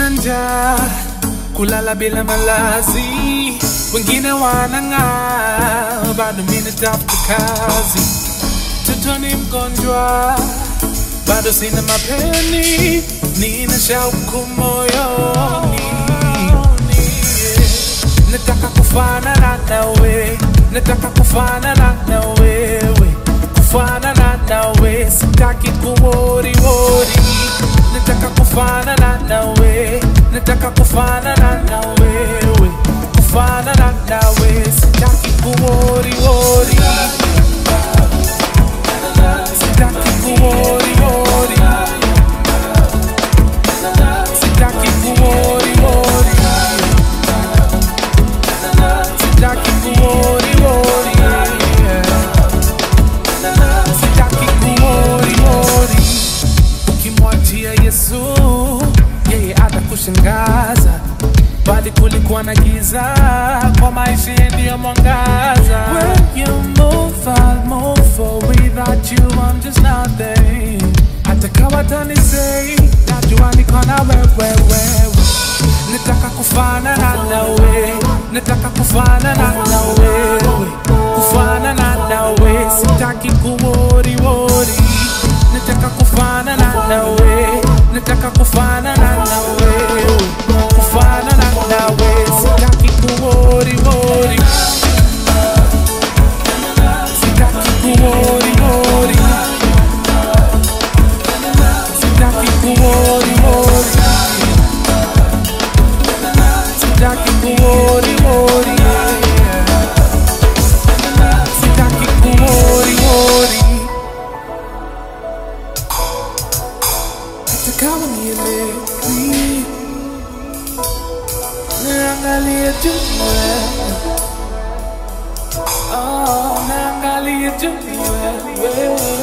njaa, kulala bila malazi, wengine wanang'aa, bado mimi natafuta kazi. Mtoto ni mgonjwa, bado sina mapeni, nina shauku moyoni. Nataka kufanana nawe, nataka kufanana na wewe, kufanana nawe, sitaki kuwori wori. Nataka kufanana nawe, nataka kufanana na wewe, kufanana nawe, sitaki kuwori wori. Sitaki kuwori wori. Sitaki kuwori wori. Sitaki kuwori wori. Sitaki kuwori wori. Ukimwachia Yesu, yeye atakushangaza bali kulikuwa na giza kwa maisha yeye ndiyo mwangaza. When you move, I'll move, for without you I'm just nothing. Hata kama tanisei, najua niko na wewe wewe. Nataka kufanana nawe, nataka kufanana na wewe, kufanana nawe, sitaki kuwori wori. Nataka kufanana nawe, nataka kufanana na wewe, kufanana nawe, sitaki kuwori wori. Sitaki kuwori wori. Sitaki kuwori wori. Sitaki kuwori wori. Sitaki kuwori wori. Hata kama nielewi, niangalie tu wewe. Oh, naangalia tu wewe.